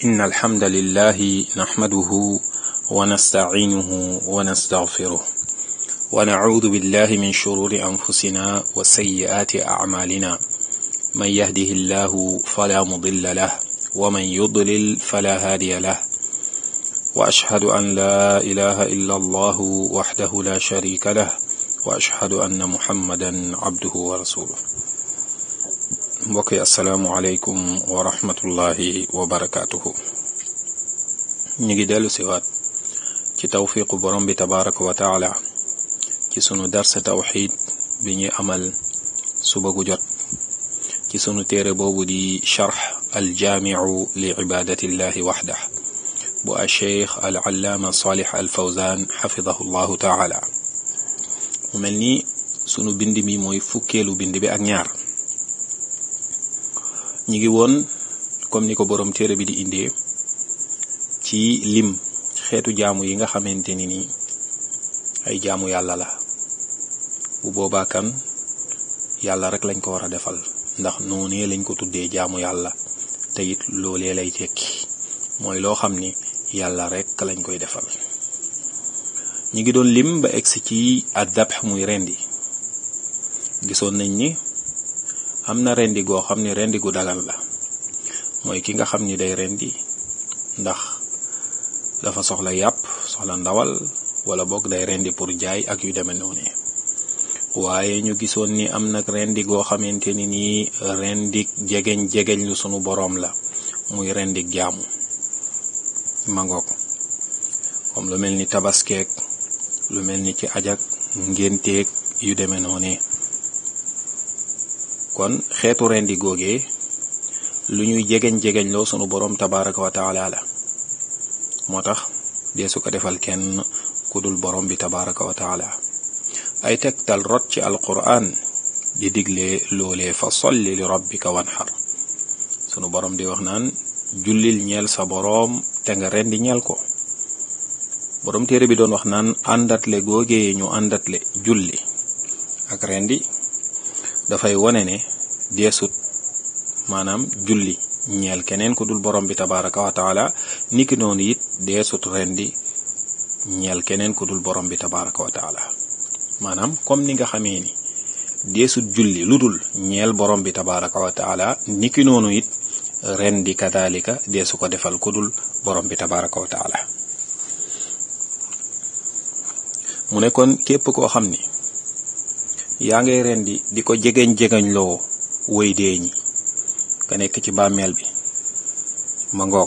إن الحمد لله نحمده ونستعينه ونستغفره ونعوذ بالله من شرور أنفسنا وسيئات أعمالنا من يهده الله فلا مضل له ومن يضلل فلا هادي له وأشهد أن لا إله إلا الله وحده لا شريك له وأشهد أن محمدا عبده ورسوله mbokk yi asalaamualeykum wa rahmatullahi wa barakaatuhu ñu ngi dellu siwaat ci tawfiqu borom bi tabaraka wa taala ci sunu darsa tawxid bi ñuy amal suba gu jot ci sunu téere boobu di charx aljaamicu li ibadatillahi waxdah bu a cheikh al allaama salih al fawzan xafidahu llahu taala mu mel ni sunu bind mi mooy fukkeelu bind bi ak ñaar ñi ngi woon comme ni ko boroom téere bi di indee ci lim xeetu jaamu yi nga xamante ni ni ay jaamu yàlla la bu boobaa kan yàlla rek lañ ko war a defal ndax noonee lañ ko tuddee jaamu yàlla te it loolee lay tekki mooy loo xam ni yàlla rek lañ koy defal ñi ngi doon lim ba egsi ci adabx muy rendi gisoon nañ ni am na rendi goo xam ni rendi gu dagal la mooy ki nga xam ni day rendi ndax dafa soxla yàpp soxla ndawal wala boog day rendi pour jaay ak yu demee noonu waaye ñu gisoon ni am nag rendi goo xamante ni nii rendik jegeñ jegeñ lu sunu boroom la muy rendik jaamu mangook comme lu mel ni tabaskeek lu mel ni ci ajak ngénteeg yu demee noonu kon xeetu rendi googee lu ñuy jegeñ jegeñ loo sunu boroom tabaraka wa taala la moo tax dee su ko defal kenn ku dul boroom bi tabaraka wa taala ay tegtal rot ci alquran di digle loolee fa solli li rabbika wanxar sunu boroom di wax naan jullil ñeel sa boroom te nga rendi ñeel ko boroom téere bi doon wax naan àndatle googee ñu àndatle julli ak rendi dafay wone ne deesut maanaam julli ñeel keneen ku dul borom bi tabaraka wa taala niki noonu it deesut rendi ñeel keneen ku dul borom bi tabaraka wa taala maanaam comme ni nga xamee ni deesut julli lu dul ñeel borom bi tabaraka wa taala niki noonu it rendi kadalika deesu ko defal ku dul borom bi tabaraka wa taala mu ne kon képp koo xam ni yaa ngay rendi di ko jegeñ jegeñ loo woy dee ñi ka nekk ci bàmmeel bi ma ngoog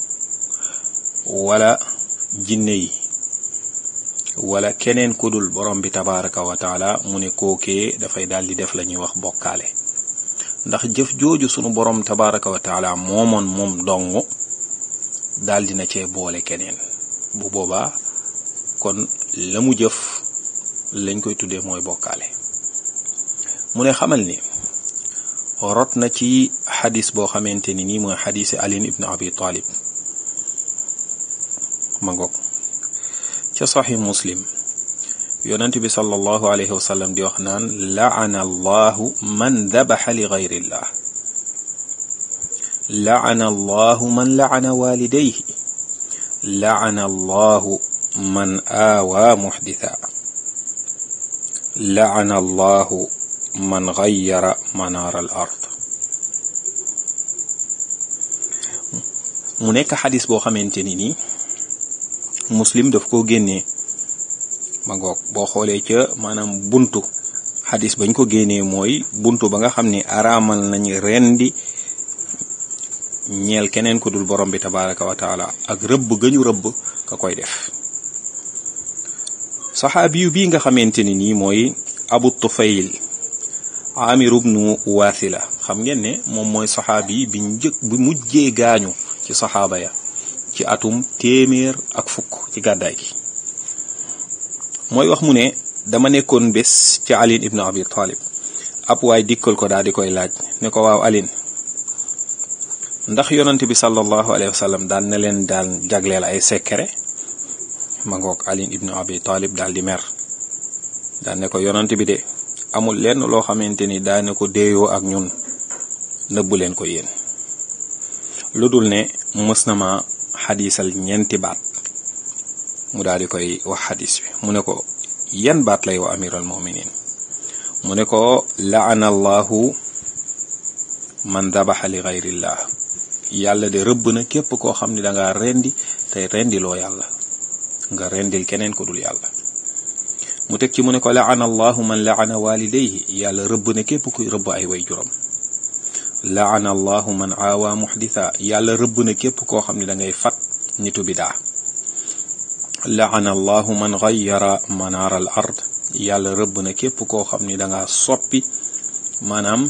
wala jinne yi wala keneen ku dul borom bi tabaraka wa taala mu ne kookee dafay daal di def la ñuy wax bokkaale ndax jëf jooju sunu borom tabaraka wa taala moomoon moom dong daal dina cee boole keneen bu boobaa kon la mu jëf lañ koy tuddee mooy bokkaale mu ne xamal ni rot na ci xadis boo xamante ni nii mooy xadisi alin ibn abi talib ma ngoog ca saxi muslim yonent bi sallallahu alayhi wa sallam di wax naan laana allahu man dabaxa li gayrillah laana allahu man laana walidayhi laana allahu man aawaa muxditha laana allahu man gayyara manaar al ard mu nekk xadis boo xamante ni nii muslim daf koo génnee ma ngoog boo xoolee ca maanaam buntu xadis bañ ko génnee mooy buntu ba nga xam ne araamal nañ rendi ñeel keneen ku dul borom bi tabaraka wa taala ak rëbb gañu rëbb ka koy def saxaabi yu bii nga xamante ni nii mooy abu tufayl amir ibnu waasila xam ngeen ne moom mooy saxaabi bi njëkk bi mujjee gaañu ci saxaaba ya ci atum téeméer ak fukk ci gàddaay gi mooy wax mu ne dama nekkoon bés ci alin ibnu abi talib ab waay dikkal ko daal di koy laaj ne ko waaw alin ndax yonante bi sallallahu alayhi wa sallam daal na leen daal jagleel ay secret ma ngoog alin ibnu abi talib daal di mer daal ne ko yonante bi de amul lenn loo xamante ni daane ko déeyoo ak ñun nëbbu leen ko yéen lu dul ne mës na ma xadisal ñeenti baat mu daal di koy wax xadis bi mu ne ko yan baat lay wa amiral muminin mu ne ko laana allahu man dabaxa li gayrillah yàlla de rëbb na képp koo xam ne danga rendi tey rendiloo yàlla nga rendil keneen ko dul yàlla mu teg ci mu ne ko laana allahu man laana walidayhi yàlla rëbb na képp kuy rëbb ay way juram laana allahu man aawa muhditha yàlla rëbb na képp koo xam ne da ngay fat nitu bidaa laana allahu man gayyara manaar al ard yàlla rëbb na képp koo xam ni danga soppi maanaam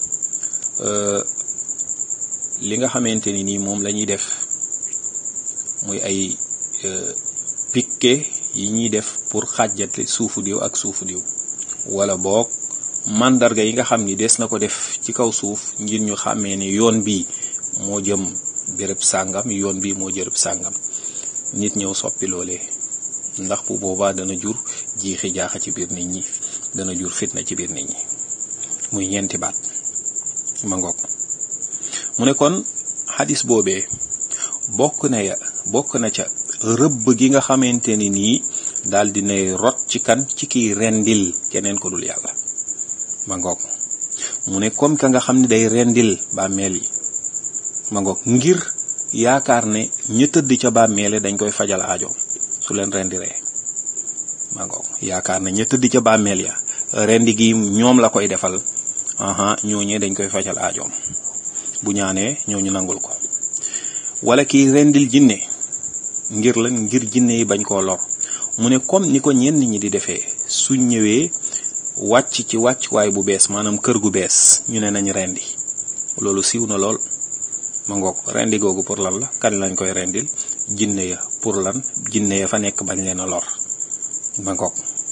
li nga xamante ni nii moom la ñuy def muy ay piqué yi ñuy def pour xàjjate suufu diw ak suufu diw wala boog mandarga yi nga xam ni des na ko def ci kaw suuf ngir ñu xàmmee ni yoon bii moo jëm béréb sàngam yoon bii moo jërëb sàngam nit ñëw soppi loolee ndax bu boobaa dana jur jiixi jaaxa ci biir nit ñi dana jur fitna ci biir nit ñi muy ñeenti baat ma ngoog mu ne kon xadis boobee bokk na ya bokk na ca rëbb gi nga xamante ni nii daal dinay rot ci kan ci kiy rendil keneen ko dul yàlla ma ngoog mu ne comme ka nga xam ne day rendil bàmmeel yi ma ngoog ngir yaakaar ne ña tëdd ca bàmmeele dañ koy fajal aajo su leen rendiree ma ngoog yaakaar ne ña tëdd ca bàmmeel ya rendi gi ñoom la koy defal aha ñooñee dañ koy fajal aajoom bu ñaanee ñooñu nangul ko wala kiy rendil jinne ngir la ngir jinne yi bañ koo lor mu ne comme ni ko ñenn ñi di defee suñ ñëwee wàcc ci wàccuwaay bu bees maanaam kër gu bees ñu ne nañ rendi loolu siiw na lool ma ngoog rendi googu pour lan la kan lañ koy rendil jinne ya pour lan jinne ya fa nekk bañ leen a lor ma ngoog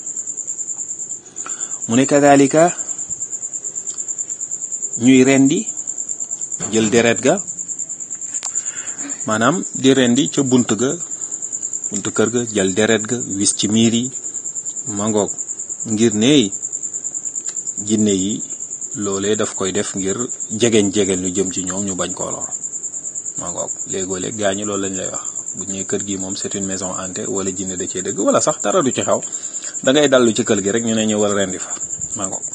mu ne kadalika ñuy rendi jël deret ga maanaam di rendi ca bunt ga bunt kër ga jël deret ga wis ci miir yi ma ngoog ngir neey jinne yi loolee daf koy def ngir jegeñ jegeñ lu jëm ci ñoom ñu bañ koo lor ma ngoog léegoo léeg gaa ñi loolu lañ lay wax bu ñëwee kër gi moom c'est une maison hantée wala jinne da cee dëgg wala sax dara du ci xew da ngay dallu ci kër gi rek ñu ne ñëwal rendi fa ma ngoog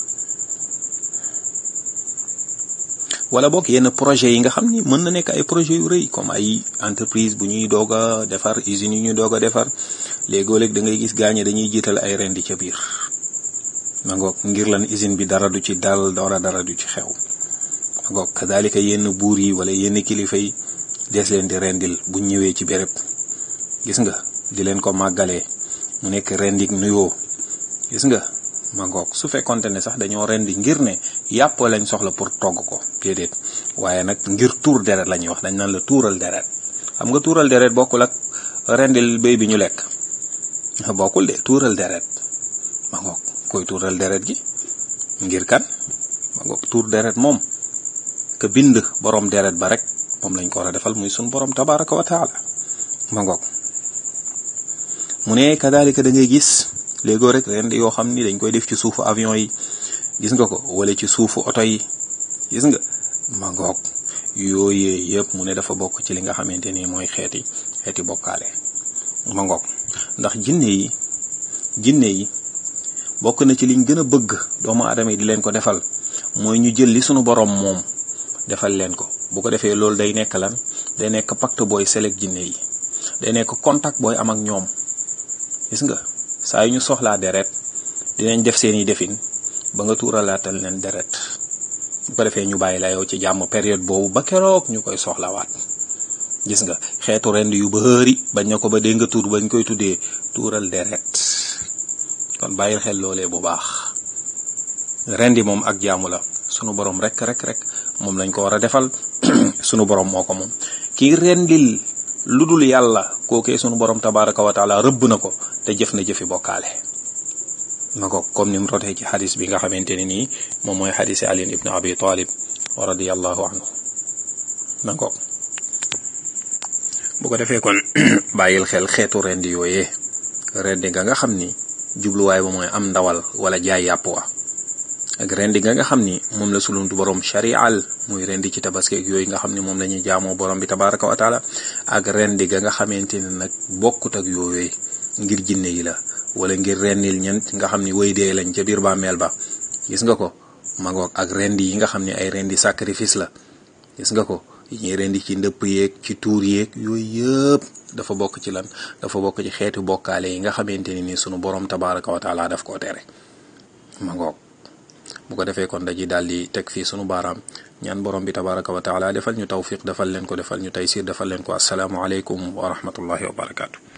wala boog yenn projet yi nga xam ni mën na nekk ay projet yu rëy comme ay entreprise bu ñuy doog a defar usines yu ñuy doog a defar léegoo léeg da ngay gis gaañe dañuy jiital ay rendi ca biir ma ngoog ngir lan usine bi dara du ci dal dara dara du ci xew ma ngoog kadalika yenn buur yi wala yenn kilifa yi des leen di rendil bu ñëwee ci béréb gis nga di leen ko màggalee mu nekk rendik nuyoo gis nga ma ngoog su fekkonte ne sax dañoo rendi ngir ne yàpp lañ soxla pour togg ko déedéet waaye nag ngir tuur deret la ñuy wax dañ naan la tuural deret xam nga tuural deret bokkul ak rendil béy bi ñu lekk bokkul de tuural deret ma ngoog koy tuural deret gi ngir kan ma ngoog tuur deret moom ka bind borom deret ba rek moom lañ ko war a defal muy sun borom tabaraka wa taala ma ngoog mu ne kadalika da ngay gis léegoo rek ren yoo xam ni dañ koy def ci suufu avion yi gis nga ko wala ci suufu oto yi gis nga ma ngoog yooyee yëpp mu ne dafa bokk ci li nga xamante ni mooy xeeti xeeti bokkaale ma ngoog ndax jinne yi jinne yi bokk na ci liñ gën a bëgg doomu aadama yi di leen ko defal mooy ñu jël li sunu borom moom defal leen ko bu ko defee loolu day nekk lan day nekk pacte booy selek jinne yi day nekk contact booy am ak ñoom gis nga saa yu ñu soxlaa deret dinañ def seeni defin ba nga tuuralaatal leen deret bu ko defee ñu bàyyi la yow ci jàmm période boobu ba keroog ñu koy soxlawaat gis nga xeetu rend yu bëri bañ na ko ba dégg nga tuur bañ koy tuddee tuural deret kon bàyyil xel loolee bu baax rendi moom ak jaamu la sunu borom rek rek rek moom lañ ko war a defal sunu borom moo ko moom kii rendil lu dul yàlla kookee sunu borom tabaraka wa taala rëbb na ko te jëf na jëfi bokkaale ma ko comme ni mu rotee ci xadis bi nga xamante ne nii moom mooy xadisi Ali ibn Abi Talib wa radiyallahu anhu ma ko bu ko defee kon bàyyil xel xeetu rendi yooyee rendi nga nga xam ni jubluwaay ba mooy am ndawal wala jaay yàpp wa ak rendi ga nga xam ni moom la suluntu borom sharial muy rendi ci tabaski ak yooyu nga xam ni moom la ñuy jaamoo borom bi tabaraka wa taala ak rendi ga nga xamante ne nag bokkut ak yooyu ngir jinne yi la wala ngir rendil ñent nga xam ni way dee lañ ca biir bàmmeel ba gis nga ko magoog ak rendi yi nga xam ni ay rendi sacrifice la gis nga ko yi ñuy rendi ci ndëpp yeeg ci tuur yeeg yooyu yëpp dafa bokk ci lan dafa bokk ci xeetu bokkaale yi nga xamante ni ni sunu borom tabaraka wa taala daf koo tere magoog bu ko defee kon daji daal di teg fii sunu baaraam ñaan borom bi tabaraka wa taala defal ñu tawfiq defal leen ko defal ñu taysir defal leen ko asalaamu aleykum wa rahmatullahi wa barakaatu